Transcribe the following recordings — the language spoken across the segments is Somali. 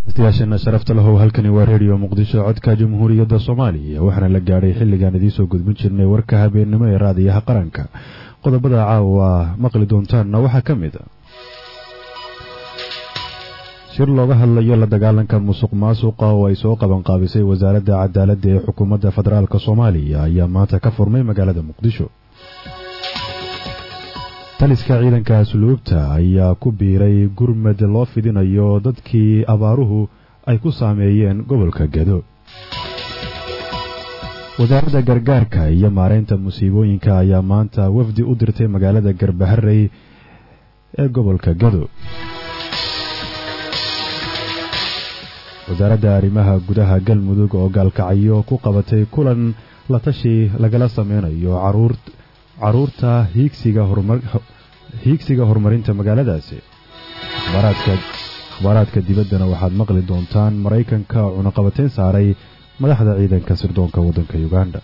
yaasheena sharafta lahow halkani waa reediyo muqdisho codka jamhuuriyadda soomaaliya waxaana la gaadhay xilligaan idiinsoo gudbin jirnay warka habeennimo ee raadiyaha qaranka qodobada caawa maqli doontaanna waxaa ka mid a shir looga hadlayo la dagaalanka musuq maasuqa oo ay soo qabanqaabisay wasaaradda cadaaladda ee xukuumadda federaalk soomaaliya ayaa maanta ka furmay magaalada muqdisho taliska ciidanka asluubta ayaa ku biiray gurmad loo fidinayo dadkii abaaruhu ay ku saameeyeen gobolka gado wasaaradda gargaarka iyo maareynta musiibooyinka ayaa maanta wafdi u dirtay magaalada garbaharey ee gobolka gado wasaaradda arrimaha gudaha galmudug oo gaalkacyo ku qabatay kulan la tashi lagala sameynayo caruur caruurta hiigsiga horumarinta magaaladaasi akhbaaraadka dibaddana waxaad maqli doontaan maraykanka oo cunaqabateyn saaray madaxda ciidanka sirdoonka waddanka uganda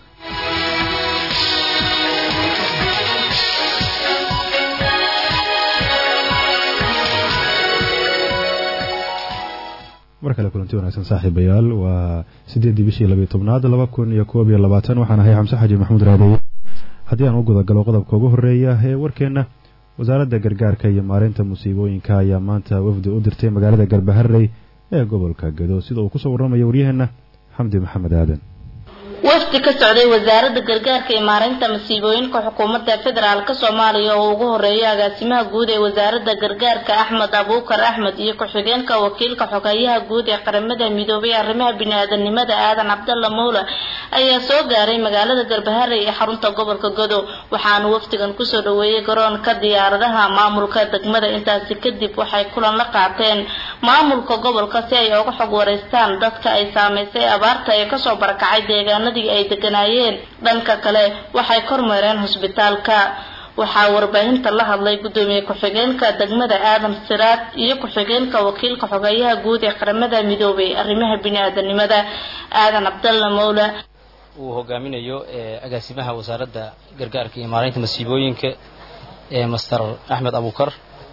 mar kale kulanti wanaagsan saaxiibayaal waa siddeeddii bishii labiyo tobnaad laba kun iyo koob iyo labaatan waxaan ahay xamse xaji maxamuud raadeeye haddii aan u gudagalo qodobka ugu horreeya ee warkeenna wasaaradda gargaarka iyo maareynta musiibooyinka ayaa maanta wafdi u dirtay magaalada garbaharey ee gobolka gado sida uu kusoo warramayo waryaheenna xamdi maxamed aadan wafdi ka socday wasaaradda gargaarka iyo maareynta masiibooyinka xukuumadda federaalk soomaaliya oo ugu horeeya agaasimaha guud ee wasaaradda gargaarka axmed abuukar axmed iyo ku-xigeenka wakiilka xogeeyaha guud ee qaramada midoobay arrimaha bini-aadanimada aadan cabdalla mowla ayaa soo gaaray magaalada garbaharey ee xarunta gobolka godo waxaana wafdigan kusoo dhaweeyay garoonka diyaaradaha maamulka degmada intaasi kadib waxay kulan la qaateen maamulka gobolka si ay uga xog wareystaan dadka ay saameysay abaarta ee kasoo barakacay deegaana ay deganaayeen dhanka kale waxay kormeereen hosbitaalka waxaa warbaahinta la hadlay gudoomiye ku-xigeenka degmada aadan siraad iyo ku-xigeenka wakiilka xogeeyaha guud ee qaramada midoobay arrimaha bini-aadanimada aadan cabdalla mowla uu hogaaminayo agaasimaha wasaaradda gargaarka iyo maareynta masiibooyinka ee master axmed abuukar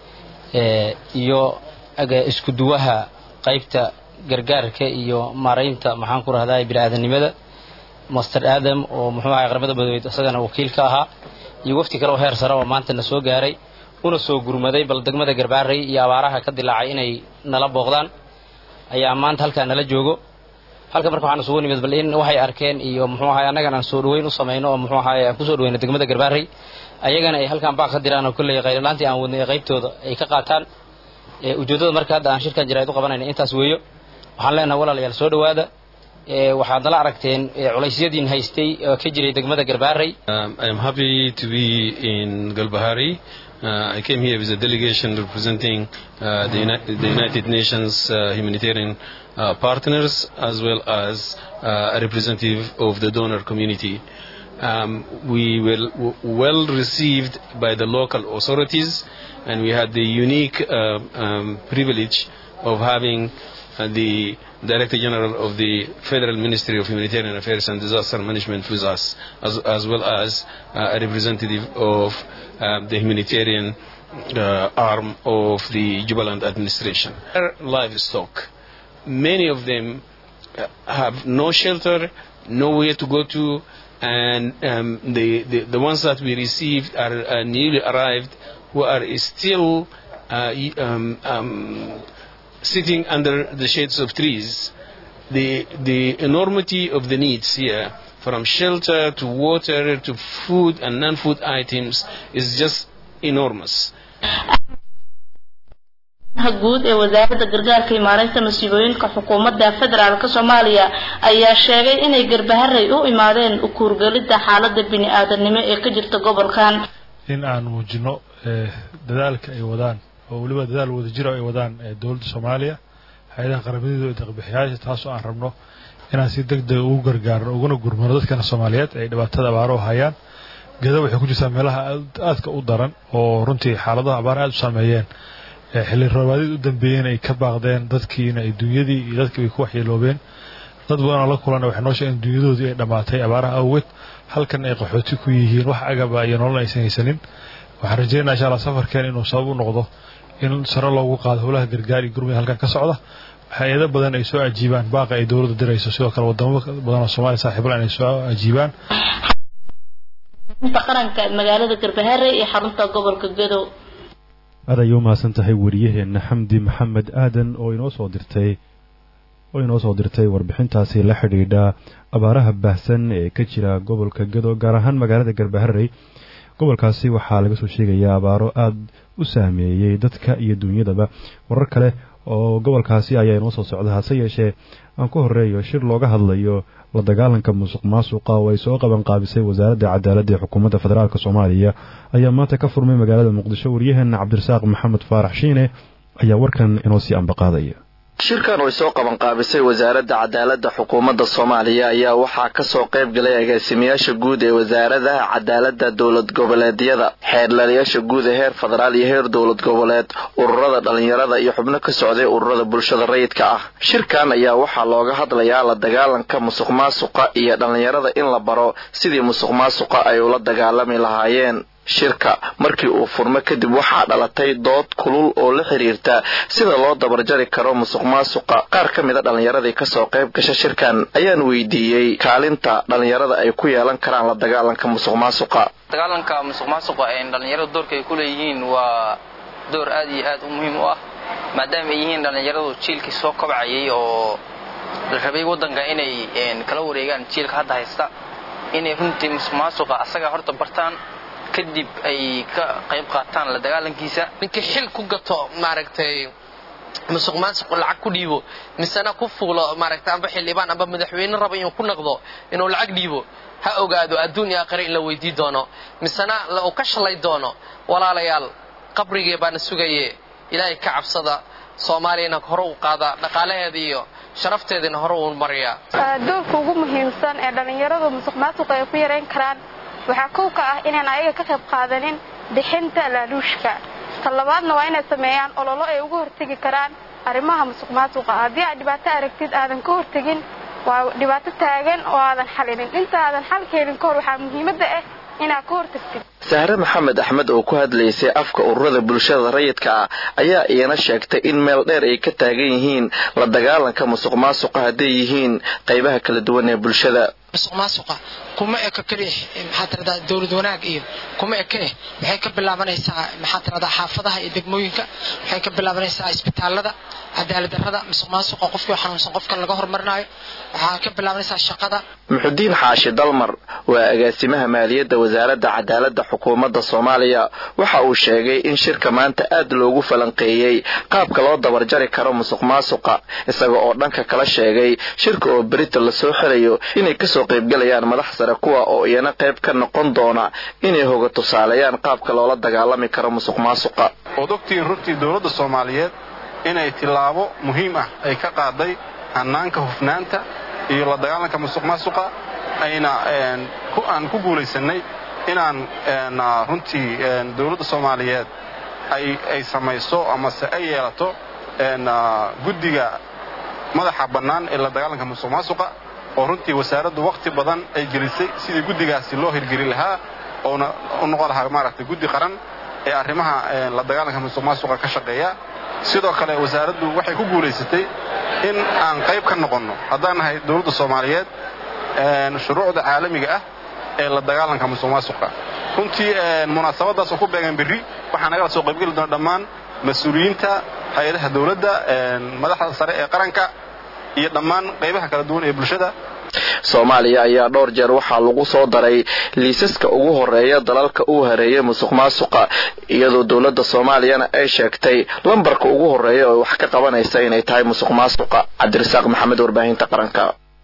iyo isku duwaha qaybta gargaarka iyo maareynta maxaan ku rahdaa bini-aadanimada master aadam oo muxuu ahay qaramada badweyd isagana wakiil ka ahaa iyo wafti kale oo heer sare oo maanta na soo gaaray una soo gurmaday bal degmada garbaarey iyo abaaraha ka dilaacay inay nala booqdaan ayaa maanta halkaa nala joogo halka marka waxaan isugu nimid bal in waxay arkeen iyo muxuu ahay annagan aan soo dhaweyn u samayno oo muxuu ahay aan kusoo dhaweyno degmada garbaarey ayagana ay halkaan baaq ka diraan oo kolley qaylilaantii aan wadnay qaybtooda ay ka qaataan ujeeddada marka hadda aan shirkan jaraa'id u qabanayna intaas weeyo waxaan leenahay walaalayaal soo dhawaada waxaad nala aragteen culeysyadiin haystay oo ka jiray degmada garbaharey I am happy to be in Galbahari. Uh, I came here with a delegation representing uh, the, Uni the United Nations uh, humanitarian uh, partners as well as uh, a representative of the donor community. Um, we were well received by the local authorities and we had the unique uh, um, privilege of having uh, the Director General of the Federal Ministry of Humanitarian Affairs and Disaster Management with us, as, as well as uh, a representative of uh, the humanitarian uh, arm of the Jubaland administration. Livestock, many of them have no shelter, nowhere to go to, and um, the, the, the ones that we received are uh, newly arrived who are still uh, um, um, sitting under the shades of trees, the, the enormity of the needs here, from shelter to water to food and non-food items, is just enormous. guud ee wasaaradda gargaarka iyo maareynta masiibooyinka xukuumadda federaalk soomaaliya ayaa sheegay inay garbaharey u imaadeen ukuurgelidda xaalada bini-aadanimo ee ka jirta gobolkan in aan muujino dadaalka ay wadaan oo weliba dadaal wadajiro ay wadaan dowladda soomaaliya hay-adaha qaramadiidu ee deeqbixiyaasha taasoo aan rabno inaan si deg dega ugu gargaarno uguna gurmano dadkana soomaaliyeed ay dhibaatada abaaro hayaan gada waxay ku jirtaa meelaha aadka u daran oo runtii xaaladaha abaar aada u saameeyeen xilli roobaadid u dambeeyeen ay ka baaqdeen dadkiina ay dunyadii iyo dadkii ay ku waxyeeloobeen dad badanoo la kulana waxay noo sheegeen dunyadoodii ay dhammaatay abaaraha awgeed halkan ay qaxooti ku yihiin wax agaba iyo nolol aysan haysanin waxaan rajeynaa insha allah safarkeen inuu sabab u noqdo in sare loogu qaado howlaha gargaar iyo gurmada halkan ka socda hay-ado badan ay soo ajiibaan baaqa ay dowladda dirayso sidoo kale wadamo badan oo soomaaliya saaxiibla inay soo ajiibaan qaranka magaalada garbaharre iyo xarunta gobolka gadow aad ayay u mahadsan tahay wariyaheena xamdi maxamed aadan oo inoo soo dirtay oo inoo soo dirtay warbixintaasi la xidhiidha abaaraha baahsan ee ka jira gobolka gadow gaar ahaan magaalada garbaharey gobolkaasi waxaa laga soo sheegayaa abaaro aada u saameeyey dadka iyo duunyadaba warar kale oo gobolkaasi ayaa inoo soo socda hase yeeshee aan ku horeeyo shir looga hadlayo la dagaalanka musuq maasuqa oo ay soo qaban qaabisay wasaaradda cadaaladda ee xukuumadda federaalk soomaaliya ayaa maanta ka furmay magaalada muqdisho waryaheena cabdirasaaq maxamed faarax shiine ayaa warkan inoo sii ambaqaadaya shirkan oo ay soo qaban qaabisay wasaaradda cadaaladda xukuumadda soomaaliya ayaa waxaa ka soo qayb galay agaasimayaasha guud ee wasaaradaha cadaaladda dowlad goboleedyada xeerlaalayaasha guud ee heer federaal iyo heer dowlad goboleed ururada dhallinyarada iyo xubno ka socday ururada bulshada rayidka ah shirkan ayaa waxaa looga hadlayaa la dagaalanka musuq maasuqa iyo dhallinyarada in la baro sidii musuq maasuqa ay ula dagaalami lahaayeen shirka markii uu furmo kadib waxaa dhalatay dood kulul oo la xiriirta sida loo dabarjari karo musuq maasuqa qaar ka mida dhallinyaradii kasoo qayb gasha shirkan ayaan weydiiyey kaalinta dhallinyarada ay ku yeelan karaan la dagaalanka musuq maasuqa dagaalanka musuq maasuqa ee dhallinyarada doorka ay ku leeyihiin waa door aad iyo aad u muhiim u ah maadaama ay yihiin dhallinyaradu jiilkii soo kobcayay oo la rabay waddanka inay kala wareegaan jiilka hadda haysta inay runtii musuq maasuqa asaga horta bartaan kadib ay ka qayb qaataan la dagaalankiisa ninkii xil ku gato maaragtay musuq maasuq lacag ku dhiibo misena ku fuulo maaragtay amba xildhibaan amba madaxweyne raba inuu ku naqdo inuu lacag dhiibo ha ogaado adduun iyo aakhire in la weydii doono misena uu ka shalay doono walaalayaal qabrigee baana sugaye ilaahay ka cabsada soomaaliyana hore u qaada dhaqaalaheeda iyo sharafteedana hore uu mariyaa doorka ugu muhiimsan ee dhallinyaradu musuq maasuqa ay ku yarayn karaan waxaa kow ka ah inaan ayaga ka qayb qaadanin bixinta laaluushka ta labaadna waa inay sameeyaan ololo ay uga hortegi karaan arrimaha musuq maasuqa haddii aad dhibaato aragtid aadan ka hortegin waa dhibaato taagan oo aadan xalinin inta aadan xal keenin kahor waxaa muhiimadda ah inaad ka hortagtid sahre maxamed axmed oo ku hadlaysay afka ururada bulshada rayidka ah ayaa iyana sheegtay in meel dheer ay ka taagan yihiin la dagaalanka musuq maasuqa hadday yihiin qaybaha kala duwan ee bulshada musuq maasuqa kuma eka keliya maxaa tiradaa dowlad wanaag iyo kuma eke maxay ka bilaabanaysaa maxaa tiradaa xaafadaha iyo degmooyinka maxay ka bilaabanaysaa isbitaalada cadaalad darrada musuq maasuqa qofkii xanuunsan qofkan laga horumarinayo waxaa ka bilaabanaysaa shaqada muxudiin xaashi dalmar waa agaasimaha maaliyadda wasaaradda cadaaladda xukuumadda soomaaliya waxa uu sheegay in shirka maanta aad loogu falanqeeyey qaabka loo dabarjari karo musuq maasuqa isaga oo dhanka kala sheegay shirka oo berita lasoo xirayo inay kasoo qaybgalayaan madax sare kuwa oo iyana qayb ka noqon doona inay hoga tusaaleeyaan qaabka loola dagaalami karo musuq maasuqa ood ogtihiin runtii dowladda soomaaliyeed inay tillaabo muhiim ah ay ka qaaday hannaanka hufnaanta iyo la dagaalanka musuq maasuqa ayna aan ku guulaysannay inaan runtii dowladda soomaaliyeed ay samayso amase ay yeelato guddiga madaxa bannaan ee la dagaalanka musuq maasuqa oo runtii wasaaraddu wakhti badan ay gelisay sidii guddigaasi loo hirgeli lahaa oona u noqon lahaa maaragtay guddi qaran ee arrimaha la dagaalanka musuq maasuqa ka shaqeeya sidoo kale wasaaraddu waxay ku guulaysatay in aan qayb ka noqonno haddaan nahay dowladda soomaaliyeed shuruucda caalamiga ah ee la dagaalanka musuq maasuqa runtii munaasabadaas oo ku beegan berri waxaa nagala soo qaybgeli doona dhammaan mas-uuliyiinta hay-adaha dowladda madaxda sare ee qaranka iyo dhammaan qaybaha kala duwan ee bulshada soomaaliya ayaa dhowr jeer waxaa lagu soo daray liisaska ugu horeeya dalalka uu hareeyay musuq maasuqa iyadoo dowladda soomaaliyana ay sheegtay lambarka ugu horeeya oo wax ka qabanaysa inay tahay musuq maasuqa cabdirasaaq maxamed warbaahinta qaranka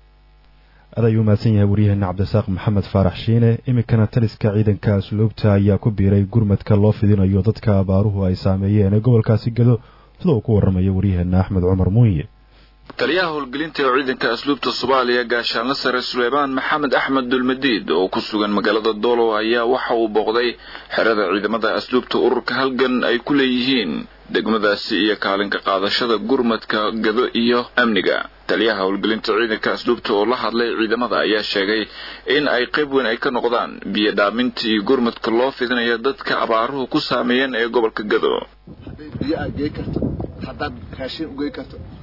aad ayuu mahadsan yahay waryaheena cabdirasaaq maxamed faarax shiine iminkana taliska ciidanka asluubta ayaa ku biiray gurmadka loo fidinayo dadka abaaruhu ay saameeyeen ee gobolkaasi gado sida uu ku warramayo waryaheena axmed cumar muuye taliyaha howlgelinta ee ciidanka asluubta soomaaliya gaashaanle sare suleymaan maxamed axmed dulmadiid oo ku sugan magaalada doolow ayaa waxa uu booqday xerada ciidamada asluubta ururka halgan ay ku leeyihiin degmadaasi iyo kaalinka qaadashada gurmadka gado iyo amniga taliyaha howlgelinta ciidanka asluubta oo la hadlay ciidamada ayaa sheegay in ay qayb weyn ay ka noqdaan biyo dhaaminta iyo gurmadka loo fidinayo dadka abaaruhu ku saameeyeen ee gobolka gado hadday biyo aad gey karto haddaad raashin ugey karto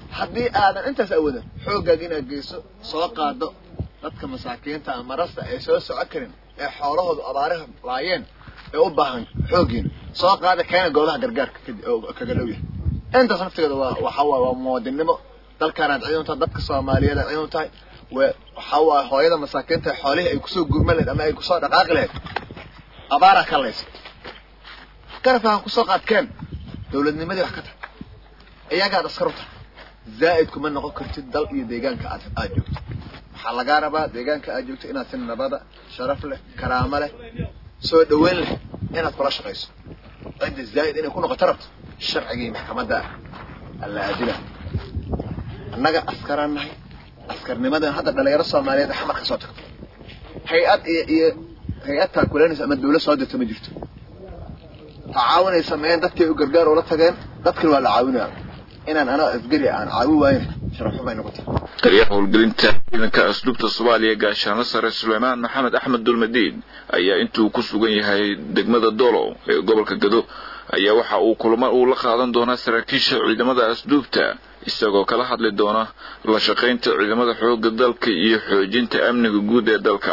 haddii aadan intaas awoodin xooggaaga inaad geyso soo qaado dadka masaakiinta ama marasta ay soo soco karin ee xoolahoodu abaaraha laayeen ee u baahan xooggiina soo qaada keena goobaha gargaarka kaga dhow yahay intaas naftigeeda waa waxa waa waa muwaadinnimo dalkaanaad ciidan tahay dadka soomaaliyeed aad ciidan tahay waxa waa hooyada masaakiinta xoolihii ay kusoo gurma lahayd ama ay kusoo dhaqaaqi lahayd abaaraa ka laysa garabka ha kusoo qaadkeen dowladnimadii wax ka tahay iyagaad askar u tahay zaa'id kuma noqon kartid dal iyo deegaanka aad aad joogto waxaa lagaa rabaa deegaanka aad joogto inaad si nabada sharaf leh karaamo leh soo dhaweyn leh inaad kula shaqayso cidda zaa'id inay ku noqoto rabto sharcigii maxkamadda alla aadila annaga askaraan nahay askarnimadan hadda dhalinyaro soomaaliyeed xamar ka soo tagto hay-ad iyo iyo hay-ad taakulanaysa ama dawlad soo dirta ma jirto tacaawunay sameeyeen dadkay u gargaar ula tageen dadkana waa la caawinaya inaan anaa asgari aan caawi waayn sharafxumay noqotay taliyaha howlgelinta ciidanka asluubta soomaaliya gaashaanle sare suleymaan maxamed axmed dulmadiin ayaa intuu ku sugan yahay degmada dolow ee gobolka gado ayaa waxa uu kulamo uu la qaadan doonaa saraakiisha ciidamada asluubta isagoo kala hadli doona la shaqaynta ciidamada xoogga dalka iyo xoojinta amniga guud ee dalka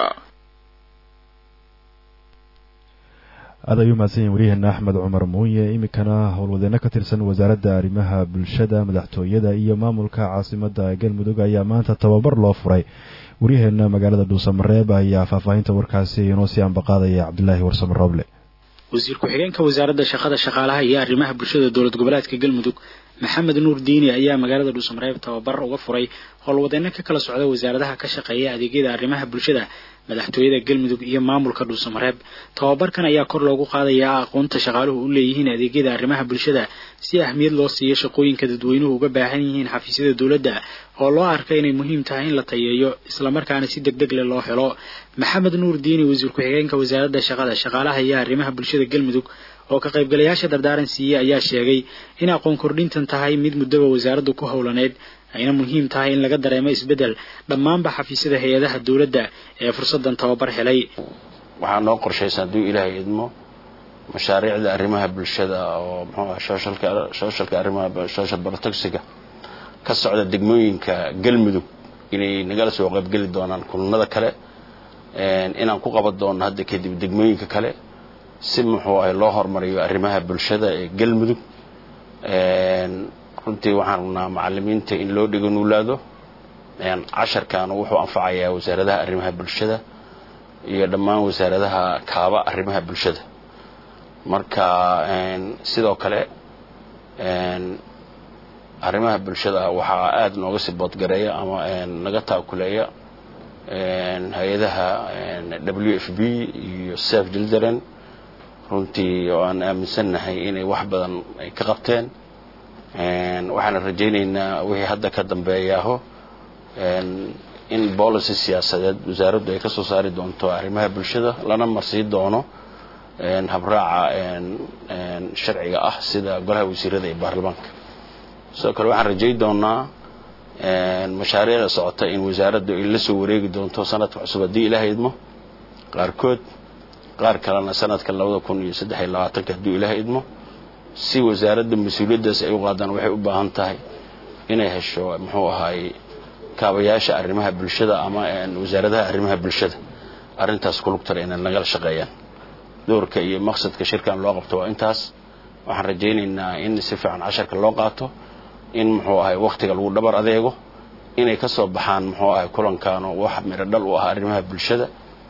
aad ayuu mahadsan yahin waryaheena axmed cumar muuye iminkana howlwadeenno ka tirsan wasaaradda arrimaha bulshada madaxtooyada iyo maamulka caasimadda galmudug ayaa maanta tababar loo furay waryaheena magaalada dhuusamareeb ayaa faahfaahinta warkaasi inoo sii ambaqaadaya cabdilaahi warsame rooble wasiir ku-xigeenka wasaaradda shaqada shaqaalaha iyo arrimaha bulshada dowlad goboleedka galmudug maxamed nuur diini ayaa magaalada dhuusamareeb tababar uga furay howlwadeenno ka kala socda wasaaradaha ka shaqeeya adeegyada arrimaha bulshada madaxtooyada galmudug iyo maamulka dhuusamareeb tababarkan ayaa kor loogu qaadayaa aqoonta shaqaaluhu u leeyihiin adeegyada arrimaha bulshada si ahmiyad loo siiyo shaqooyinka dadweynuhu uga baahan yihiin xafiisyada dowladda oo loo arkay inay muhiim tahay in la tayeeyo islamarkaana si deg deg leh loo helo maxamed nuur diini wasiir ku-xigeenka wasaaradda shaqada shaqaalaha iyo arrimaha bulshada galmudug oo ka qaybgalayaasha dardaaran siiyey ayaa sheegay in aqoon kordhintan tahay mid muddaba wasaaraddu ku howlaneyd ayna muhiim tahay in laga dareemo isbeddel dhammaanba xafiisyada hay-adaha dowladda ee fursaddan tababar helay waxaa noo qorshaysan hadduu ilaahay idmo mashaariicda arrimaha bulshada oo muxuu ah sooshalka sooshalka arrimaha social protecsiga ka socda degmooyinka galmudug inay nagala soo qaybgeli doonaan kulanada kale inaan ku qaban doono hadda kadib degmooyinka kale si muxuu ahay loo horumariyo arrimaha bulshada ee galmudug runtii waxaan rabnaa macalimiinta in loo dhigo nuulaado casharkan wuxuu anfacayaa wasaaradaha arrimaha bulshada iyo dhammaan wasaaradaha kaaba arrimaha bulshada marka sidoo kale arrimaha bulshada waxaa aada nooga sii boodgareeya ama naga taakuleeya hay-adaha w f b iyo saf jildaren runtii oo aan aaminsannahay inay wax badan ay ka qabteen waxaana rajaynaynaa wixii hadda ka dambeeyaaho in policy siyaasadeed wasaaraddu ay ka soo saari doonto arrimaha bulshada lana marsii doono habraaca sharciga ah sida golaha wasiirada iyo baarlamaanka sidoo kale waxaan rajay doonaa mashaariicda socota in wasaaraddu ay la soo wareegi doonto sanadka cusub haddii ilaaha idmo qaarkood qaar kalena sanadka labada kun iyo saddex iyo labaatanka hadduu ilaaha idmo si wasaaradda mas-uuliyaddaas ay u qaadaan waxay u baahan tahay inay hesho muxuu ahaay kaabayaasha arrimaha bulshada ama wasaaradaha arrimaha bulshada arrintaas kulugtara inay nagala shaqeeyaan doorka iyo maqsadka shirkan loo qabto waa intaas waxaan rajaynaynaa in si fiican casharka loo qaato in muxuu ahay wakhtiga lagu dhabar adeego inay ka soo baxaan muxuu ahay kulankaano wax miro dhal u ah arrimaha bulshada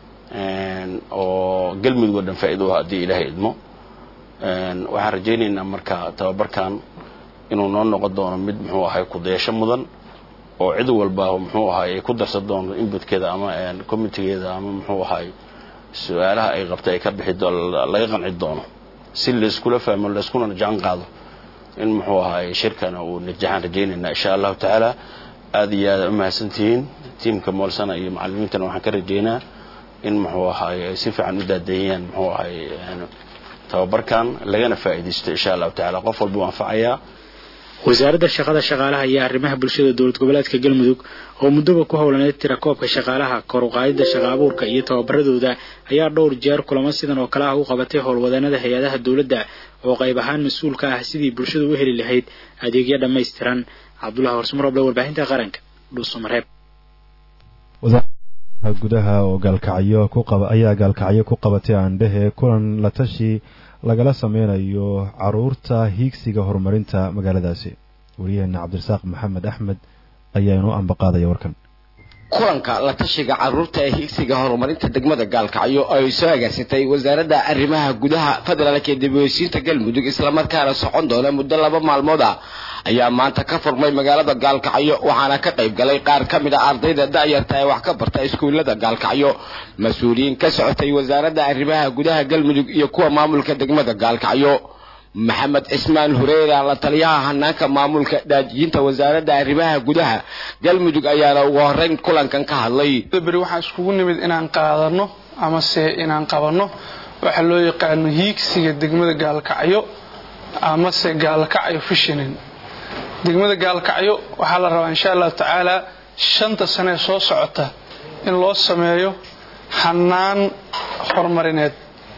oo galmudug oo dhan faa'iido u ah haddii ilaahay idmo waxaan rajaynaynaa marka tababarkan inuu noo noqon doono mid muxuu ahay kudayasho mudan oo cid walba muxuu ahay ay ku darsan doonto inbutkeeda ama committegeeda ama muxuu ahay su-aalaha ay qabtay ay ka bixi laga qanci doono si layskula fahmo layskuna najaan qaado in muxuu ahay shirkana uu najaxaan rajaynaynaa insha allahu tacaala aada iyo aada u mahadsantihiin tiimka moolsana iyo macalimiintana waxaan ka rajaynaa in muxuu ahay ay si fiican u daadeeyaan muxuu ahay tababarkan lagana faa'iidaysto insha allahu tacala qof walba u anfacayaa wasaaradda shaqada shaqaalaha iyo arrimaha bulshada dowlad goboleedka galmudug oo muddaba ku howlaneyd tirakoobka shaqaalaha kor u qaadidda shaqa abuurka iyo tababaradooda ayaa dhowr jeer kulamo sidan oo kale ah u qabatay howlwadeenada hay-adaha dowladda oo qayb ahaan mas-uul ka ah sidii bulshadu u heli lahayd adeegyo dhammaystiran cabdullahi horsumaroble warbaahinta qaranka dhuusamareeb gudaha oo gaalkacyo ku qaba ayaa gaalkacyo ku qabatay aandhehe kulan la tashi lagala sameynayo caruurta hiigsiga horumarinta magaaladaasi wariyaheena cabdirasaaq maxamed axmed ayaa inoo ambaqaadaya warkan kulanka la tashiga caruurta ee higsiga horumarinta degmada gaalkacyo ay soo agaasatay wasaaradda arrimaha gudaha federaalk ee dibheysiinta galmudug islamarkaana socon doona muddo laba maalmood ah ayaa maanta ka furmay magaalada gaalkacyo waxaana ka qayb galay qaar ka mid a ardayda da'yarta ee wax ka barta iskuullada gaalkacyo mas-uuliyiin ka socotay wasaaradda arrimaha gudaha galmudug iyo kuwa maamulka degmada gaalkacyo maxamed cismaan hureera la taliyaha hanaanka maamulka daajiyinta wasaaradda arrimaha gudaha galmudug ayaana ugu horeyn kulankan ka hadlay beri waxaan iskugu nimid inaan qaadano amase inaan qabanno waxa loo yaqaano hiigsiga degmada gaalkacyo amase gaalkacyo fishinin degmada gaalkacyo waxaa la rabaa insha allahu tacaala shanta sane ee soo socota in loo sameeyo hanaan horumarineed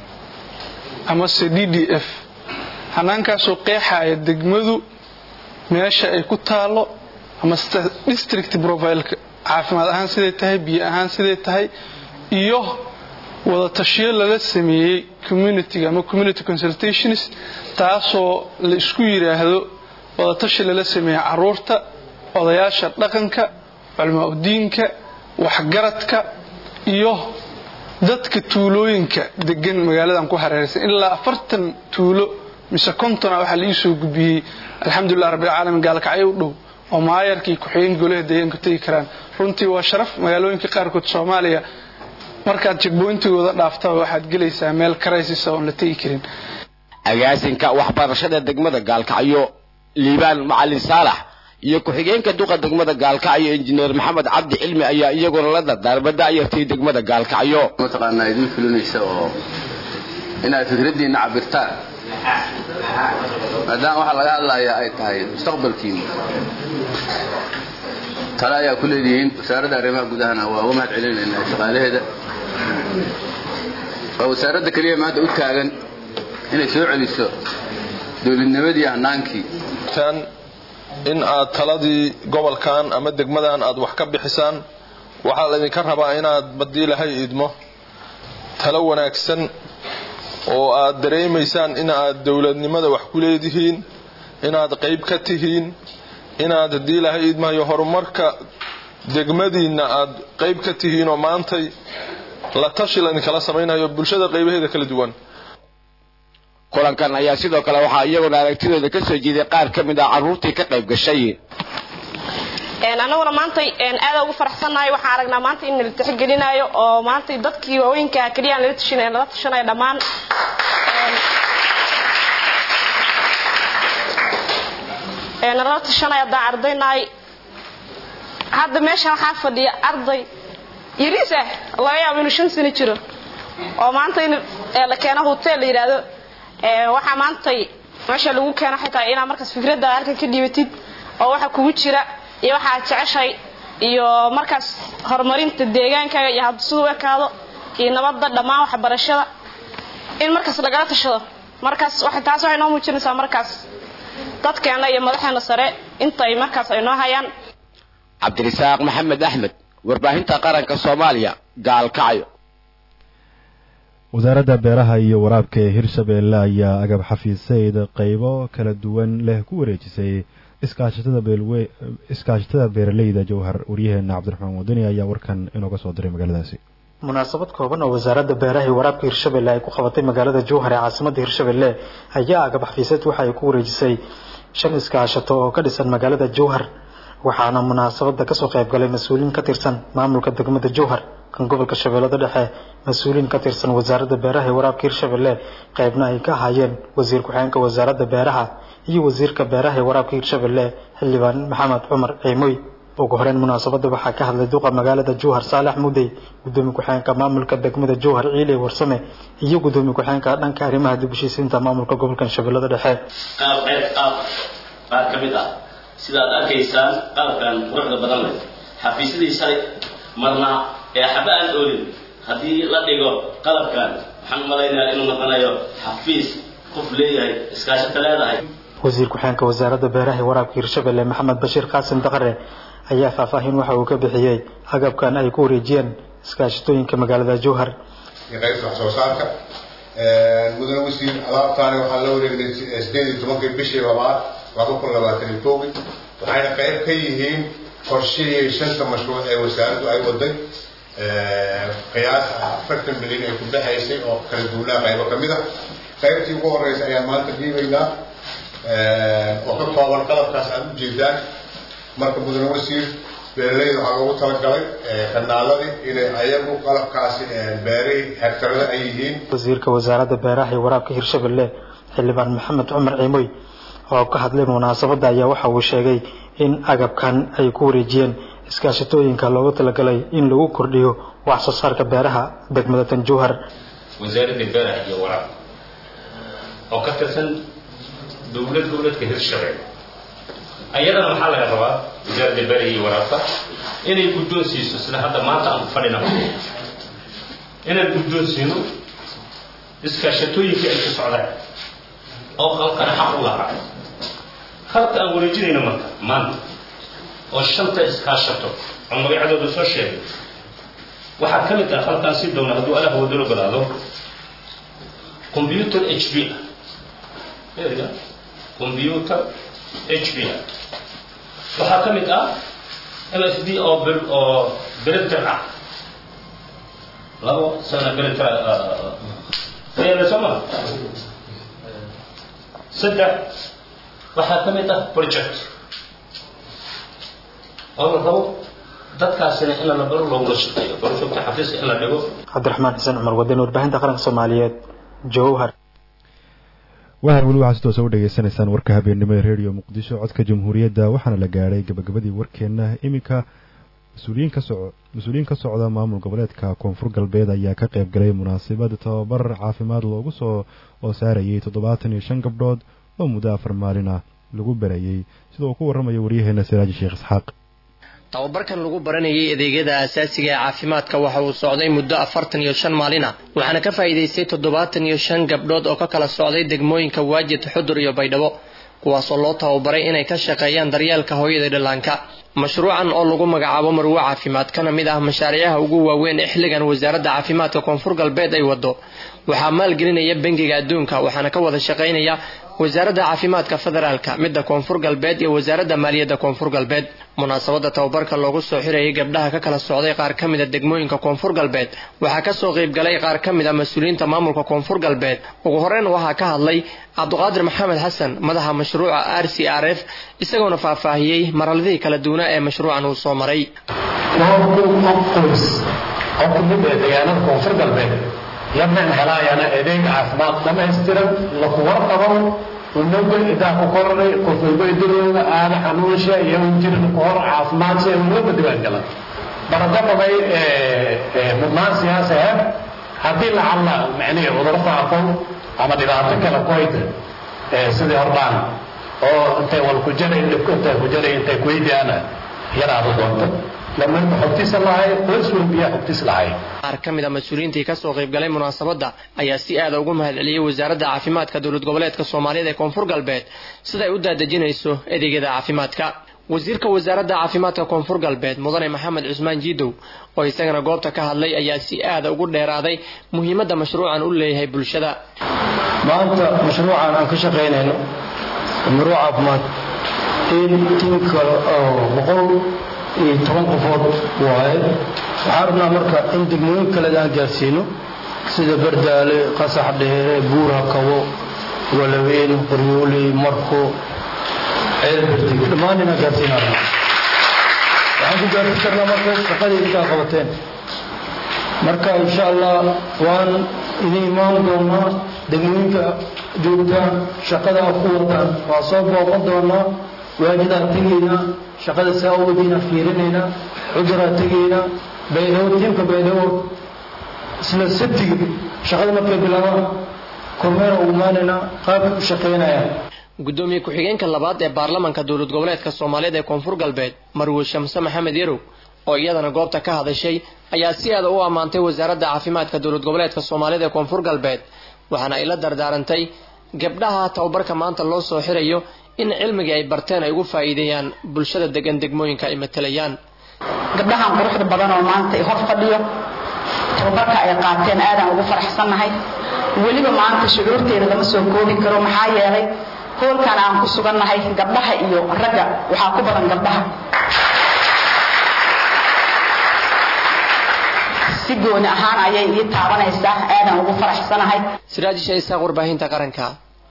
amase d d f hanaankaasoo qeexaya degmadu meesha ay ku taalo ama district profileka caafimaad ahaan siday tahay biyo ahaan siday tahay iyo wadatashiyo lala sameeyey communitiga ama community consultations taasoo la isku yidhaahdo wadatashi lala sameeyey caruurta odayaasha dhaqanka culmaa udiinka waxgaradka iyo dadka tuulooyinka degan magaaladan ku hareeraysan ilaa afartan tuulo mise kontona waxaa la ii soo gudbiyey alxamdulilah rabbilcaalamiin gaalkacyo u dhow oo maayarkii ku-xigeen golaha deegaanku tegi karaan runtii waa sharaf magaalooyinka qaarkood soomaaliya markaad jegboyntigooda dhaaftaba waxaad gelaysaa meel karaysisa oon la tegi karin agaasinka waxbarashada degmada gaalkacyo liibaan macalin saalax iyo ku-xigeenka duqa degmada gaalkacyo injineer maxamed cabdi cilmi ayaa iyaguna la dardaarma da'yartay degmada gaalkacyo mataqaanaa idiin fulinaysa oo inaad fikraddiinna cabirtaan maadaama waxaa laga hadlayaa ay tahay mustaqbalkiina tale ayaa ku leedihiin wasaaradda arrimaha gudahana waa uga mahad celinaynaa shaqaalaheeda waa wasaaradda keliya maanta u taagan inay soo celiso dowladnimadii hanaankii in aad taladii gobolkan ama degmadan aad wax ka bixisaan waxaa laydinka rabaa inaad badii lahay idmo talo wanaagsan oo aad dareemaysaan in aad dowladnimada wax ku leedihiin inaad qayb ka tihiin inaad haddii lahay idmahayo horumarka degmadiinna aad qayb ka tihiin oo maantay la tashi laydinkala samaynayo bulshada qaybaheeda kala duwan kulankan ayaa sidoo kale waxaa iyaguna aragtidooda ka soo jeeday qaar ka mid ah carruurtii ka qayb gashay annaguna maantay aada ugu faraxsannahay waxaan aragnaa maanta in nala tixgelinayo oo maantay dadkii waaweynka keliya nala tashanay nala tashanaya dhammaan nala tashanaya haddaan ardaynahay hadda meeshan waxaa fadhiya arday yariis ah laga yaabo inuu shan sano jiro oo maanta in la keeno hotel la yidhaahdo waxaa maantay meesha lagu keeno xitaa inaad markaas fikradda halkan ka dhibatid oo waxa kugu jira iyo waxaad jeceshay iyo markaas horumarinta deegaankaaga iyo hadda siduu ekaado iyo nabadda dhammaan waxbarashada in markaas lagala tashado markaas taas waxay noo muujinaysaa markaas dadkeena iyo madaxeena sare intay markaas ay noo hayaan cabdirisaaq maxamed axmed warbaahinta qaranka soomaaliya gaalkacyo wasaaradda beeraha iyo waraabka ee hirshabeelle ayaa agab xafiiseyd qaybo kala duwan leh ku wareejisay iskaashatada beeraleyda jowhar waryaheena cabdiraxmaan wadani ayaa warkan inooga soo diray magaaladaasi munaasabad kooban oo wasaaradda beeraha iyo waraabka hirshabelle ay ku qabatay magaalada jowhar ee caasimadda hirshabelle ayaa agab xafiiseed waxa ay ku wareejisay shan iskaashato oo ka dhisan magaalada jowhar waxaana munaasabada kasoo qayb galay mas-uuliin ka tirsan maamulka degmada jowhar kan gobolka shabeellada dhexe mas-uuliin ka tirsan wasaaradda beeraha ee waraabka hirshabelle qaybna ay ka ahaayeen wasiir ku-xigeenka wasaaradda beeraha iyo wasiirka beeraha ee waraabka hirshabelle xildhibaan maxamed cumar ciimoy ugu horeyn munaasabada waxaa ka hadlay duqa magaalada jowhar saalax mudey gudoomiye ku-xigeenka maamulka degmada jowhar ciile warsame iyo gudoomiye ku-xigeenka dhanka arrimaha dib heshiisiinta maamulka gobolka shabeellada dhexe qaab ceeb qaab qaar ka mid ah sidaad arkaysaan qalabkan quruxda badan leh xafiisyadii shalay marna ee xaba aan oolin haddii la dhigo qalabkan waxaan u malaynayaa inuu noqonayo xafiis qof leeyahay iskaashato leedahay wasiir ku-xeenka wasaaradda beeraha iyo waraabka hirshabelle maxamed bashiir qaasim daqare ayaa faahfaahin waxa uu ka bixiyey agabkan ay ku wareejiyeen iskaashatooyinka magaalada jowhar iyo qaybta wax soo saarka mudane wasiir alaabtaani waxaa la wareegnay sideed iyo tobankii bishii labaad laba kun labaatan iyo kowgii waxayna qayb ka yihiin qorshihii shanta mashruuc ee wasaaraddu ay waday qiyaas afartan milyan ay ku baxaysay oo kala duwanaa qaybo ka mid a qaybtii ugu horeysa ayaan maanta dhiibaynaa oo ka kooban qalabkaas aad u jeedaan marka mudane wasiir beeralayda waxaa loogu talagalay kanaaladii inay ayagu qalabkaasi beeray hegtarada ay yihiin wasiirka wasaaradda beeraha iyo waraabka hirshabelle xildhibaan maxamed cumar ciimoy oo ka hadlay munaasabadda ayaa waxa uu sheegay in agabkan ay ku wareejiyeen iskaashatooyinka loogu talagalay in lagu kordhiyo wax soo saarka beeraha degmada tanjowhar wasaaradda beeraha iyo waraabka oo ka tirsan dowlad dowladka hirshabelle ayadana maxaa laga rabaa wasaaradda beeraha iyo waraabka inay guddoon siiso sida hadda maanta aan ku fadhina inaan guddoon siino iskaashatooyinkii ay ku socdaan oo qalkana xaq u lahaa halka aan wareejinayno marka maanta oo shanta iskaashato oo magacadooda soo sheegay waxaa ka mid ah halkaan si downa hadduu alaah wadalo galaado computer h b ah computer h b ah waxaa ka mid ah m s d oo bir oo printer ah labo sana printer ayaala soo maa saddex waxaa ka mid ah project oo la rabo dadkaasina in la baro loogula shaqeeyo projecta xafiiska in la dhigo cabdiraxmaan xuseen cumar wadani warbaahinta qaranka soomaaliyeed jowhar waxaan weli waxaa si toosa u dhegaysanaysaan warka habeennimo ee redio muqdisho codka jamhuuriyadda waxaana la gaadhay gabagabadii warkeenna iminka mas-uuliyiin ka soco mas-uuliyiin ka socda maamul goboleedka koonfur galbeed ayaa ka qayb galay munaasabad tababar caafimaad loogu soo oo saarayay toddobaatan iyo shan gabdhood oo muddo afar maalin ah lagu barayey sida uu ku warramayo waryaheena siraaji sheekh isxaaq tababarkan lagu baranayay adeegyada aasaasiga ee caafimaadka waxa uu socday muddo afartan iyo shan maalin ah waxaana ka faa'iidaystay toddobaatan iyo shan gabdhood oo ka kala socday degmooyinka waajid xudur iyo baydhabo kuwaasoo loo tababaray inay ka shaqeeyaan daryeelka hooyada dhallaanka mashruucan oo lagu magacaabo marwo caafimaad kana mid ah mashaariicaha ugu waaweyn ee xilligan wasaaradda caafimaadka koonfur galbeed ay wado waxaa maalgelinaya bangiga adduunka waxaana ka wada shaqaynaya wasaaradda caafimaadka federaalka midda koonfur galbeed iyo wasaaradda maaliyadda koonfur galbeed munaasabadda tababarka loogu soo xirayay gabdhaha ka kala socday qaar ka mida degmooyinka koonfur galbeed waxaa kasoo qayb galay qaar ka mid a mas-uuliyiinta maamulka koonfur galbeed ugu horeyn waxaa ka hadlay cabdiqaadir maxamed xasan madaxa mashruuca r c r f isagoona faahfaahiyey marhaladihii kala duwanaa ee mashruucan uu soo maray qoys oo ka mid ah deegaanada koonfur galbeed laman helaayana adeeg caafimaad dhamaystiran laku warqabo unaga idaa ku koranay qof walba idilooda aada xanuunsha iyo jirin ku hor caafimaadsa walba diwaan galan baradababay mudnaan siyaasi ah haddii lacalla macnihi cuduro faafo ama dhibaato kale ku hayta sidii hordhaan oo intay wal ku jaray dhibku intay ku jaray intay ku weydiyaana yaraada doonto lamaanta xogtiisa lahay qoys walbiyaa xogtiis lahay qaar ka mid a mas-uuliyiintii kasoo qayb galay munaasabadda ayaa si aada ugu mahadceliyey wasaaradda caafimaadka dowlad goboleedka soomaaliyeed ee koonfur galbeed sida ay u daadejinayso adeegyada caafimaadka wasiirka wasaaradda caafimaadka koonfur galbeed mudane maxamed cusmaan jiidow oo isagana goobta ka hadlay ayaa si aada ugu dheeraaday muhiimadda mashruucan u leeyahay bulshada maanta mashruucan aan ka shaqaynayno mashruuc caafimaad in tiim kale oo boqol iyo toban qofood waaye waxaan rabnaa marka in degmooyin kale aan gaarsiino sida bardaale qasax dheere buura kabo walaweyn qoryooley marko ceelberdig dhammaan inaan gaarsiinaa rabnaa waxaan ku gaarsiin karnaa marka shaqadii intaa qabateen marka insha allah waan idin imaan doonaa degmooyinka joogtaan shaqada aad ku wataan waa soo booqan doonaa waajidaa tegaynaa shaqada saa uwadiina fiirinaynaa cuduraa tegaynaa baydhabo tiimka baydhabo isla sabtiga shaqada markay bilaabaan kormeera u imaanaynaa qaabkay u shaqaynayaan gudoomiye ku-xigeenka labaad ee baarlamanka dowlad goboleedka soomaaliyeed ee koonfur galbeed marwe shamse maxamed yarow oo iyadana goobta ka hadashay ayaa si aada u ammaantay wasaaradda caafimaadka dowlad goboleedka soomaaliyeed ee koonfur galbeed waxaana ay la dardaarantay gabdhaha tababarka maanta loo soo xirayo in cilmigii ay barteen ay ugu faa'iideeyaan bulshada degan degmooyinka ay matalayaan gabdhahan quruxda badan oo maanta hor fadhiyo tababarka ay qaateen aadaan ugu faraxsannahay weliba maanta shucuurteeda lama soo koobi karo maxaa yeelay hoolkan aan ku sugannahay gabdhaha iyo ragga waxaa ku badan gabdhaha si gooni ahaan ayay ii taabanaysaa aadaan ugu faraxsanahay siraajisha isaaq warbaahinta qaranka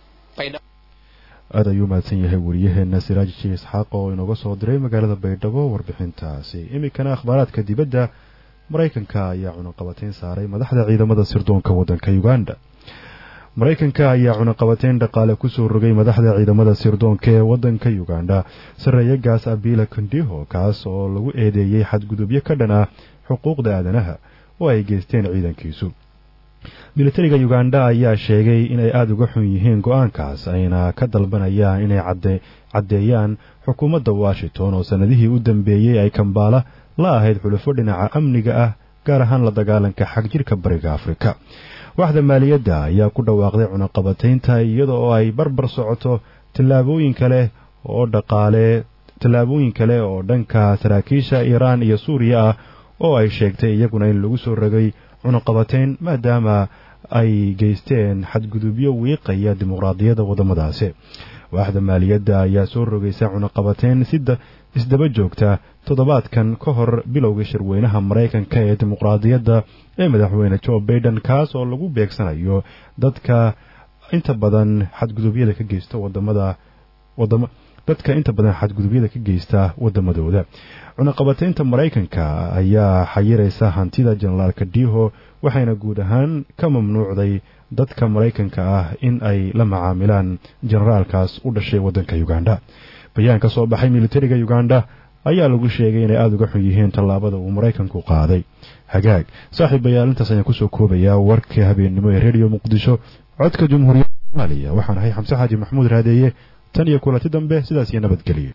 aad ayuu mahadsan yahay wariyaheena siraaj ji isxaaq oo inooga soo diray magaalada baydhabo warbixintaasi iminkana akhbaaraadka dibadda maraykanka ayaa cunaqabateyn saaray madaxda ciidamada sirdoonka waddanka uganda maraykanka ayaa cunaqabateyn dhaqaale kusoo rogay madaxda ciidamada sirdoonka ee waddanka uganda sarreeye gaas abila kondiho kaas oo lagu eedeeyey xadgudubyo ka dhan ah xuquuqda aadanaha oo ay geysteen ciidankiisu militariga uganda ayaa sheegay inay aada uga xun yihiin go-aankaas ayna ka dalbanayaan inay caddeeyaan xukuumadda washington oo sannadihii u dambeeyey ay kambaala la ahayd xulufo dhinaca amniga ah gaar ahaan la dagaalanka xagjirka bariga afrika waxda maaliyadda ayaa ku dhawaaqday cunaqabataynta iyada oo ay barbar socoto tallaabooyin kale oo dhaqaale tallaabooyin kale oo dhanka saraakiisha iiraan iyo suuriya ah oo ay sheegtay iyaguna in lagu soo rogay cunaqabatayn maadaama ay geysteen xadgudubyo wiiqaya dimuqraadiyadda waddamadaasi waaxda maaliyadda ayaa soo rogaysa cunaqabatayn sida isdaba joogta toddobaadkan ka hor bilowga shirweynaha maraykanka ee dimuqraadiyadda ee madaxweyne jo baiden kaas oo lagu beegsanayo dadka inta badan xadgudubyada ka geysta wadamada wadama dadka inta badan xadgudubyada ka geysta waddamadooda cunaqabataynta maraykanka ayaa xayiraysa hantida jenaraalka diho waxayna guud ahaan ka mamnuucday dadka maraykanka ah in ay la macaamilaan jenaraalkaas u dhashay waddanka uganda bayaan ka soo baxay militariga uganda ayaa lagu sheegay inay aada uga xun yihiin tallaabada uu maraykanku qaaday hagaag saaxiibayaal intaas ayaan kusoo koobayaa warka habeennimo ee rediyo muqdisho codka jumhuuriyadda soomaaliya waxaan ahay xamse xaaji maxamuud raadeeye tan iyo kulanti dambe sidaas iyo nabadgelyo